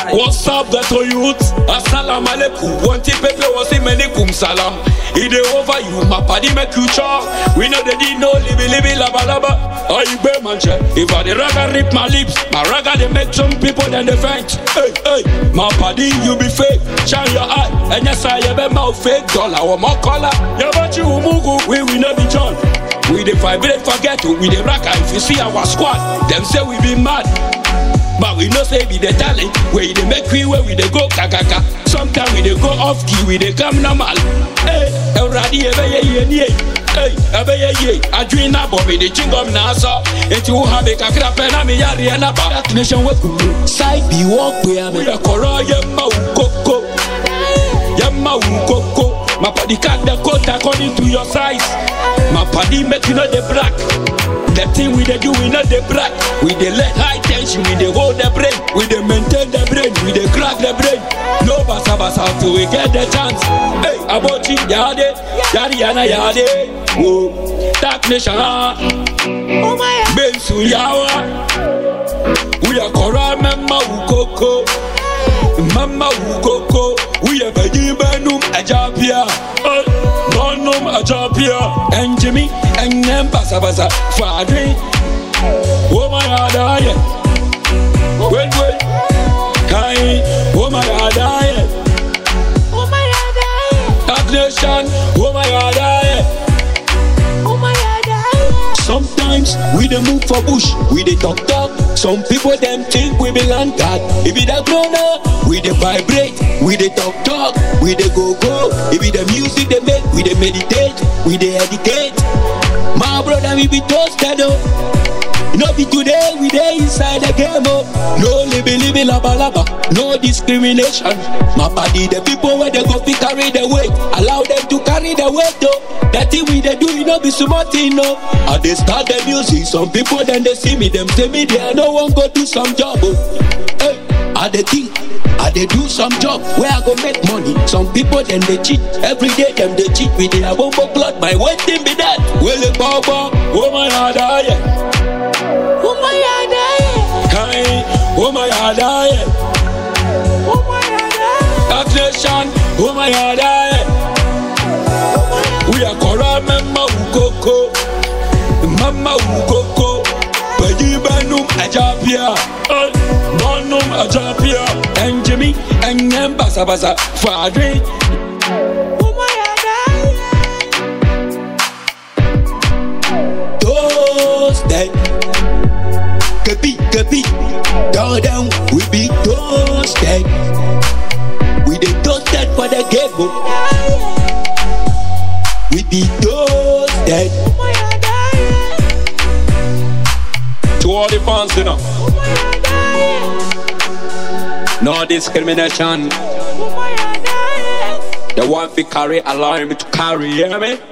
What's up, ghetto youth? Assalamu alaikum. One tip pepe was in many kum salam. It dey over you, my party make you chop. We know they did no libby libby laba laba. Oh, you bear man check. If I the ragga rip my lips, my ragga they make some people then they faint. Hey, hey, my party you be fake. Shine your eye, and yes I have a mouth fake dollar or more color. Yeah, but you mugu, we will not be John. We dey vibrate forget we dey ragga. If you see our squad, them say we be mad. But we know say be the talent where you dey make we where we dey go kakaka. Sometimes we dey go off key, we dey come normal. Hey, Euradi ebe ye ye ni ye. Hey, ebe ye ye. Adwin na bo me dey chingom na so. Eti wo ha be kakra pe na me yare na ba. That nation we kuru. Side be walk we am. We dey koro ye ma u koko. Ye ma u koko. My body cut the coat according to your size. My body make you know the black. The thing we dey do, we know the black. We dey let high tension, we dey hold the brain, we dey maintain the brain, we dey crack the brain. No basa basa till we get the chance. Hey, abochi yade, yadi yana yade. Whoa, dark nation ah. Bensu yawa. We are kora mama ukoko. Mama ukoko. We are beji benum ajapia. Hey, bonum ajapia. And Jimmy, and them basa basa. Fadri. Oh my God, I Wait, wait. Kai. Oh my God, I That nation. Oh my God, I Sometimes we dey move for bush, we dey talk talk. Some people them think we be land guard. If it a grown up, we dey vibrate, we dey talk talk, we dey go go. If it the music they make, we dey meditate, we dey educate. My brother, we be toasted oh. No be today, we dey inside the game oh. No libby libby laba laba, no discrimination. My body, the people where they go fi carry the weight, allow them to carry the weight oh. That thing we dey do, it no be small thing no. I dey start the music, some people then they see me, them say me there, no one go do some job oh. Hey, I dey think. I dey do some job where I go make money. Some people then they cheat. Every day them they cheat with their bumbo clock. My wedding be that. Well, it baba, oh my god, I Kai, oh my god, I That nation, oh my god, I We are Kora Mama Ukoko, Mama Ukoko, Baji Banum Ajapia, Bonum Ajapia, and Jimmy, and them Basa Basa, Fadri. Toasted, Kapi, Kapi, down, down, we be toasted. We the toasted for the game, oh. we be toasted. To all the fans, you know. No discrimination. The one fi carry, allow me to carry, hear me?